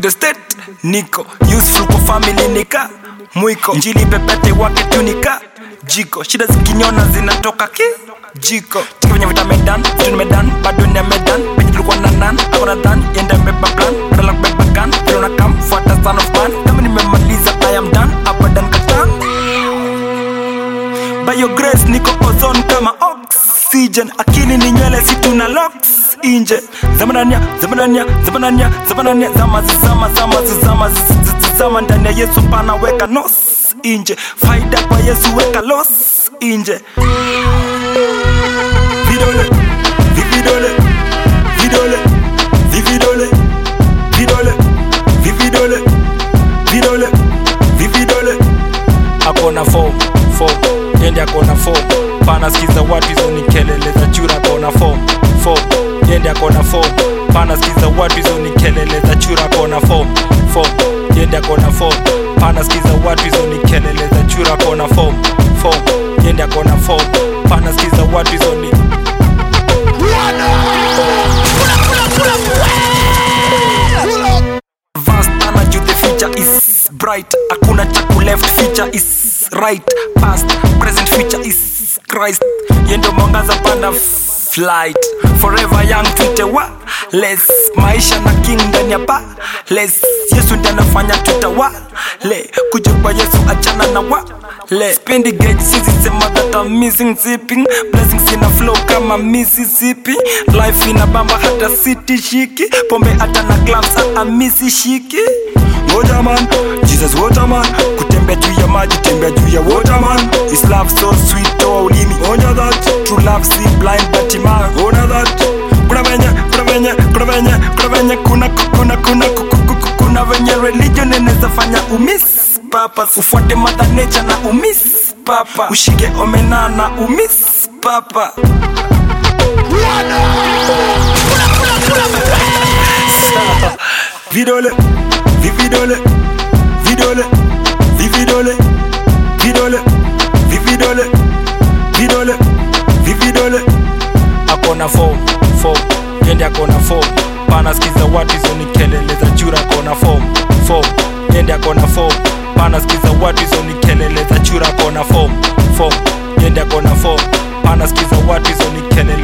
the state niko useful kwa family nika mwiko njili pepete wake tu nika jiko shida zikinyona zinatoka ki jiko tika venye vita medan vitu ni medan bado ni ya medan penye tulikuwa na nan akona dan yenda mbeba plan badala kubeba gun vile unakam fuata son of man kama nimemaliza i am done abadan katan by your grace niko ozone kama oxygen akili ni nywele si tuna locks inje zamanania zamanania zamanania zamanania zama zizama zama zizama zizama ndani ya yesu pana weka nos inje faida kwa yesu weka los inje vidole vividole vidole vividole vidole vividole vidole vividole akona form form yende akona form pana skiza watu hizo ni kelele za chura akona form form yende akona form pana skiza watu hizo ni kelele za chura akona form form yende akona form pana skiza watu hizo ni kelele za chura akona form form yende akona form pana skiza watu hizo ni Vast energy, the future is bright. Hakuna cha ku left, future is right. Past, present, future is Christ. Yendo mwangaza panda flight. Forever young tuite wa less. Maisha na king ndani ya ba less. Yesu ndiye anafanya tuta wa le. Kuja kwa Yesu achana na wa le. Spendi gauge sisi sema that I'm missing zipping. Blessings ina flow kama Mississippi. Life ina bamba hata city shiki. Pombe hata na gloves hata misi shiki. Waterman, Jesus Waterman Kutembea juu ya maji, tembea juu ya Waterman His love so sweet, toa ulimi Onja that, true love see blind but ima Ona that, kuna venye, kuna venye, kuna venye, kuna venye Kuna, kuna, kuna, ku- ku- ku- ku- kuna venye religion inaweza fanya umiss papa Ufuate mother nature na umiss papa Ushike omena na umiss papa vidole vividole vidole vividole vidole vividole vidole vividole akona form form yende akona form pana skiza watu hizo ni kelele za chura akona form form yende akona form pana skiza watu hizo ni kelele za chura akona form form yende akona form pana skiza watu hizo ni kelele